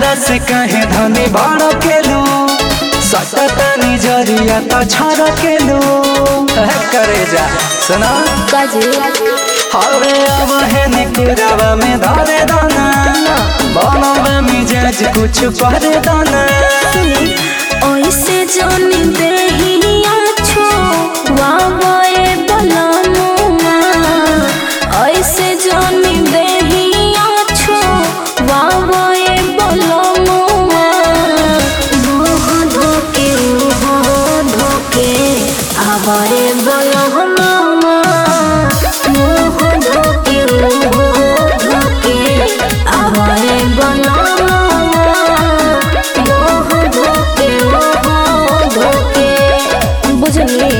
हमरा से कहे धनी बड़ केलू सटतनी जरिया तो छड़ केलू करे जा सुना काजे हवे अब है निकुरावा में धरे दाना बनवा मिजाज कुछ करे दाना ऐसे जानी देहिया छो वावे बलमुआ ऐसे जानी देहिया छो वावे बलमुआ मोह धोके मोह धोके आवारे बलमुआ मोह धोके मोह धोके आवारे बलमुआ मोह धोके मोह धोके बुझली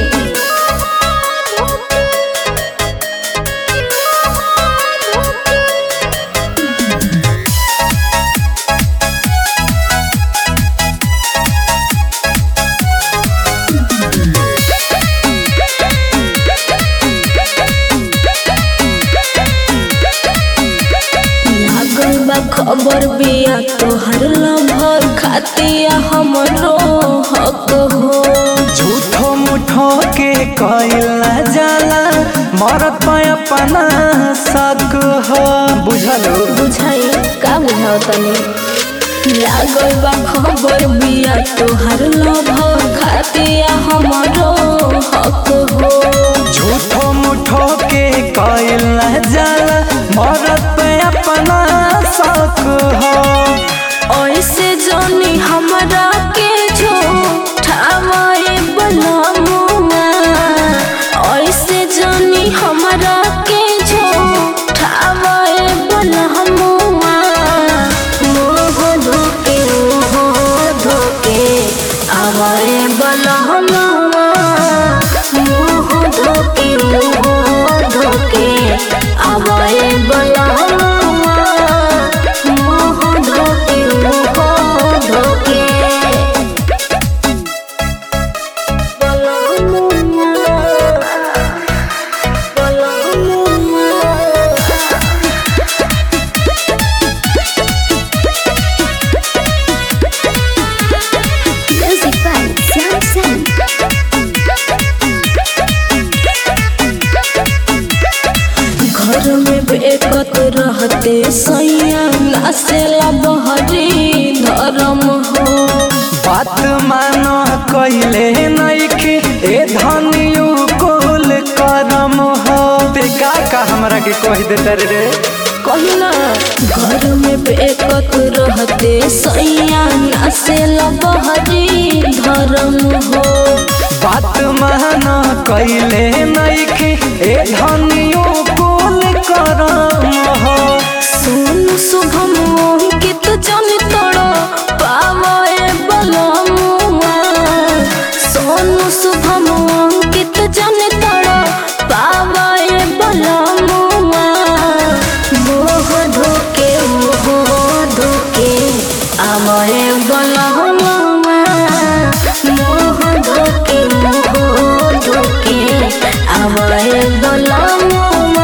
लागल बा खबर बिया तोहर लभर खातिया हमरो हक हो झूठो मुठो के कइला जाला मरत पे अपना शक हो बुझलो बुझाई का बुझाओ तनी लागल बा खबर बिया तोहर लभर खातिया हमरो हक हो झूठो मुठो के कइला जाला मरत पे अपना शक हो ऐसे जानी हमरा के जो ठावाए बलमुआ ऐसे जानी हमरा के जो ठावाए बलमुआ मोह धोके मोह धोके आवाए बलमुआ मोह धोके मोह धोके आवाए बलमुआ मोह धोके मोह धोके Music by Sam Sam. घर में बेकत रहते सैया नासेला बहरी धर्म हो बात मानो कइले नइखे ए धनियु कुल करम हो ते का का हमरा के कह देता रे कहना घर में बेकत रहते सैया नासेला बहरी धर्म हो बात मानो कइले नइखे ए धनियु कुल करम हो सुन शुभम अंकित जन तोड़ पावे बलमुआ सोनू शुभम अंकित जन तोड़ पावे बलमुआ मोह धोके मोह धोके आवे बलमुआ मोह धोके मोह धोके आवे बलमुआ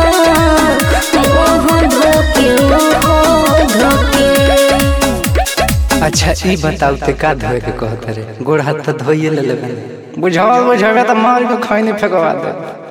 मोह धोके मोह धोके अच्छा ई बताऊ ते का धोए के कहत रे गोड़ हाथ तो धोइए ले लेबे बुझावा बुझावा त मार के खैनी फेकवा दे